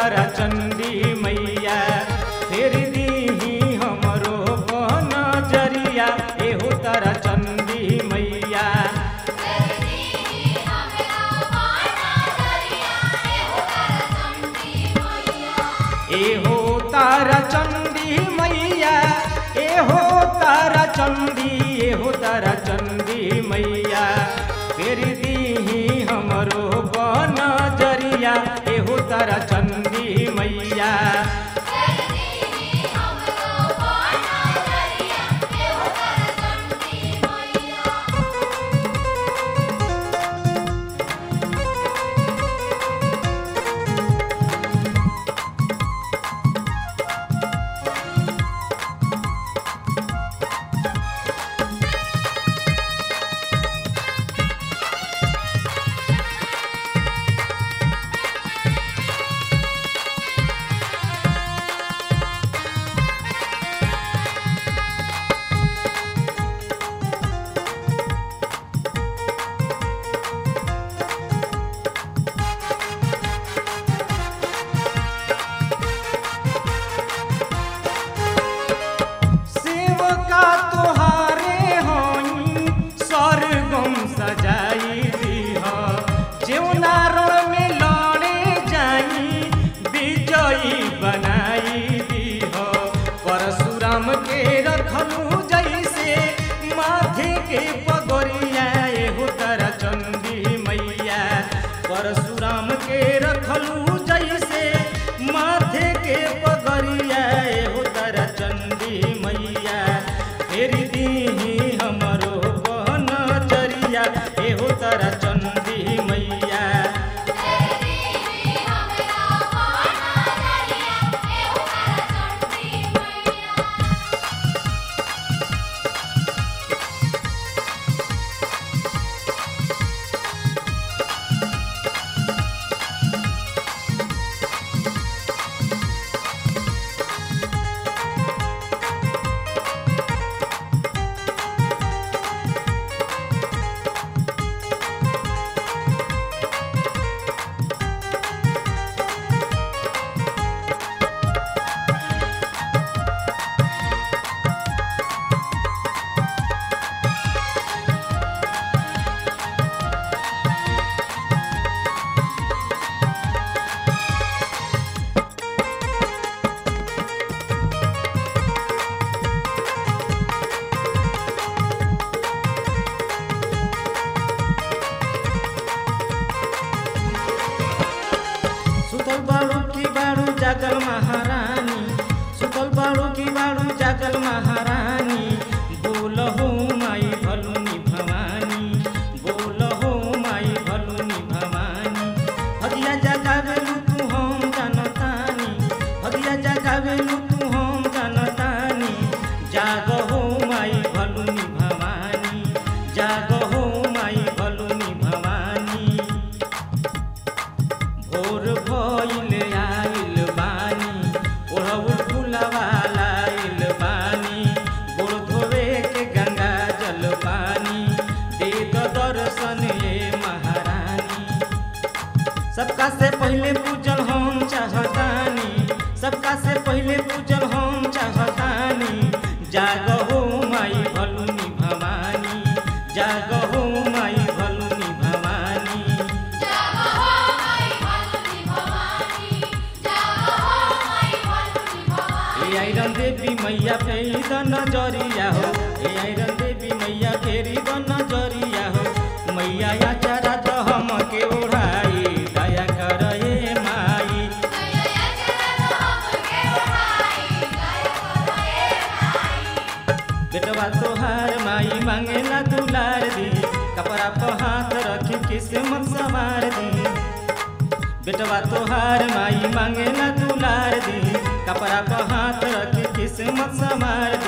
तारा चंदी मैया फेर दीही हमरो बन जरिया एहो तारा चंदी मैया एहो तारा चंदी मैया एहो तारा चंदी एहो तारा चंदी मैया फेर दीही हमरो बन जरिया एहो तारा चंदी मैया सेवका तोहारे होई सरगम सजाई दीह जेवना रण में लड़े जाई विजयी बनाई दीह परशुराम के रखलू जैसे माथे के पगोरिया एहो तारा चंदी मैया परशुराम के रखलू जैसे माथे के पगरिया एहो तारा चंदी मैया फेर दीही हमरो बहन चरिया एहो तारा चंदी मैया सुतल बाड़ू की बाड़ू जागल महारानी सुतल बाड़ू की बाड़ू जागल महारानी बोल हो माई भलुनी भवानी बोल हो माई भलुनी भवानी हदिया जगावेलू तू हम जानतानी हदिया जगावेलू तू हम जानतानी जाग हो माई भलुनी भवानी जाग हो माई भलुनी भवानी भोर भइल आइल बानी ओढ़ौल फुलवा लाइल बानी गोड़ धोवे के गंगा जल पानी दे द दर्शन ये महारानी सबका से पहले पूजल हम चाहतानी सबका से पहले पूजल हम चाहतानी जाग हो माई भलुनी भवानी जाग हो माई भलुनी भवानी ए आइरन देवी मैया फेरी द नजरिया हो ए आइरन देवी मैया फेरी द नजरिया हो मैया या चारा तो हम के ओढ़ाई दया कर ए माई बेटवा तोहार माई मांगेला दुलार दी कपड़ा पर हाथ रखी किस्मत सवार दी बेटवा तोहार माई मांगेला दुलार दी कपड़ा पर हाथ रखी किस्मत संवार दी